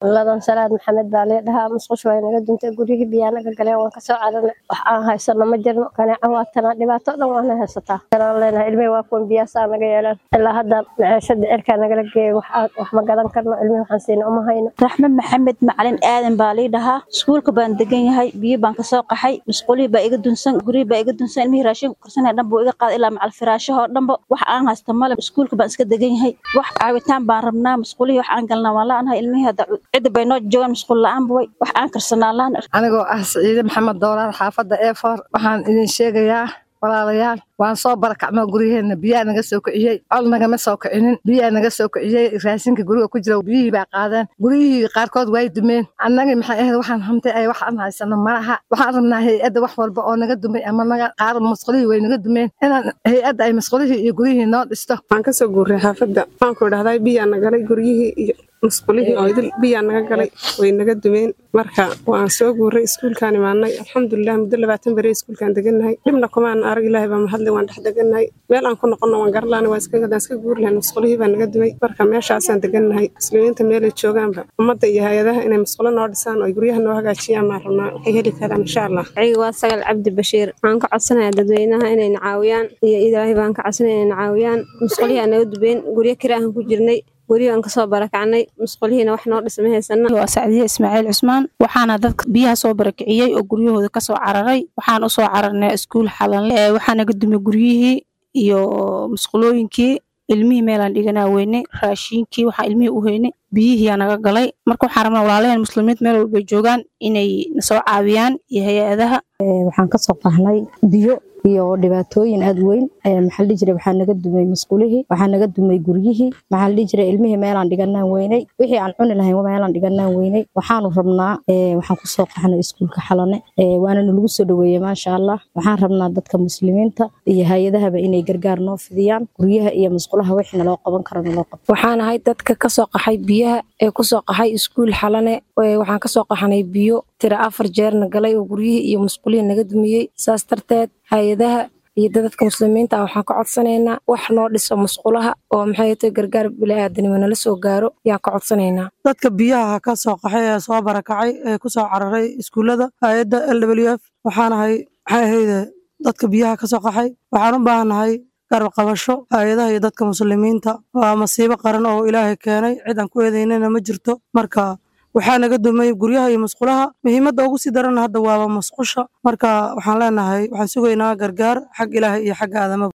ladan salaad maxamed baa lee dhahaa musqush waa naga duntay guryihii biyaa naga galeen waan kasoo caranay wax aan haysano ma jirno kaneeca waa tanaa dhibaato dhan waana haysataa kanaan leenahay ilmihii waa kuwan biyaasaa naga yeelaan ilaa hadda maciishada cirkaa nagala geeyay wax aad wax ma gadan karno ilmihii waxaan siina uma hayno raxme maxamed macalin aadan baa lii dhahaa iskuulka baan degan yahay biyo baan kasoo qaxay musqulihii baa iga dunsan guryihii baa iga dunsan ilmihii raashinka karsanaya dhan buu iga qaaday ilaa macal firaashahoo dhanba wax aan haysta male iskuulka baan iska degan yahay wax caawitaan baan rabnaa musqulihii wax aan galnaa waan la-anahay ilmihii hadda cidda bay noo joogaan musqul la-aan buway wax aan karsanaa laan anigoo ah siciide maxamed doolaan xaafadda eefoor waxaan idin sheegayaa walaalayaal waan soo barakacnoo guryaheena biyaa naga soo kiciyey col nagama soo kicinin biyaa naga soo kiciyey raashinka guriga ku jira biyihii baa qaadeen guryihii qaarkood way dumeen annagii maxay ahayd waxaan hamtay ay wax aan haysano malaha waxaan rabnaa hay-adda wax walba oo naga dumay ama naga qaar masqulihii way naga dumeen inaan hay-adda ay masqulihii iyo guryihii noo dhisto waxaan kasoo guuray xaafadda waxaanku idhahdaa biyaa nagalay guryihii iyo musqulihii oo idil biyaa naga galay way naga dumeen marka waan soo guuray iskuulkaan imaanay alxamdulilah muddo labaatan beri iskuulkaan degannahay dhibna kumaan arag ilaahay baa mahadlay waan dhex degannahay meel aan ku noqonno waan garlaana waan iska gadaan iska guuri lahayn musqulihii baa naga dumay marka meeshaasaan degannahay muslimiinta meelay joogaanba ummadda iyo hay-adaha inay musqulo noo dhisaan oo guryaha noo hagaajiyaan maan rabnaa waxay heli karaan insha allah aniga waa sagal cabdi bashiir waxaan ka codsanayaa dadweynaha inayna caawiyaan iyo ilaahay baan ka codsanaya inayna caawiyaan musqulihii aan naga dubeen guryo kiraahan ku jirnay guryo aan kasoo barakacnay musqulihiina wax noo dhisma haysana waa sacdiye ismaaciil cusmaan waxaana dadka biyaha soo barakiciyey oo guryahooda kasoo cararay waxaan usoo cararnay iskuul xalanle waxaa naga dumay guryihii iyo musqulooyinkii ilmihii meelaan dhiganaa weynay raashiinkii waxaa ilmihii u heynay biyihiiyaa naga galay marka waxaan rabnaa walaalaheen muslimiinta meel walbay joogaan inay nasoo caawiyaan iyo hay-adaha waxaan kasoo qahnay biyo iyo dhibaatooyin aad weyn maxaa dhihi jiray waxaa naga dumay musqulihii waxaa naga dumay guryihii maxaa dhihi jiray ilmihii meelaan dhiganaan weynay wixii aan cuni lahayn meelaan dhiganaan weynay waxaanu rabnaa waxaan kusoo qaxnay iskuulka xalane waana nalagu soo dhaweeyey maasha allah waxaan rabnaa dadka muslimiinta iyo hay-adahaba inay gargaar noo fidiyaan guryaha iyo musqulaha wixii naloo qaban karo naloo qaban waxaan ahay dadka kasoo qaxay biyaha ee kusoo qaxay iskuul xalane waxaan kasoo qaxnay biyo tira afar jeerna galay oo guryihii iyo musqulihii naga dumiyey saas darteed hay-adaha iyo dadadka muslimiinta ah waxaan ka codsanaynaa wax noo dhiso musqulaha oo maxay tahay gargaar bili-aadanimo nala soo gaaro yaan ka codsanaynaa dadka biyaha ka soo qaxay ee soo barakacay ee kusoo cararay iskuullada hay-adda l w f waxaanahay maxay ahayde dadka biyaha ka soo qaxay waxaan u baahannahay garab qabasho hay-adaha iyo dadka muslimiinta waa masiibo qaran oo ilaahay keenay cid aan ku eedaynana ma jirto marka waxaa naga dumay guryaha iyo musqulaha muhiimadda ugu sii darana hadda waaba musqusha marka waxaan leenahay waxaan sugaynaa gargaar xag ilaahay iyo xagga aadamaba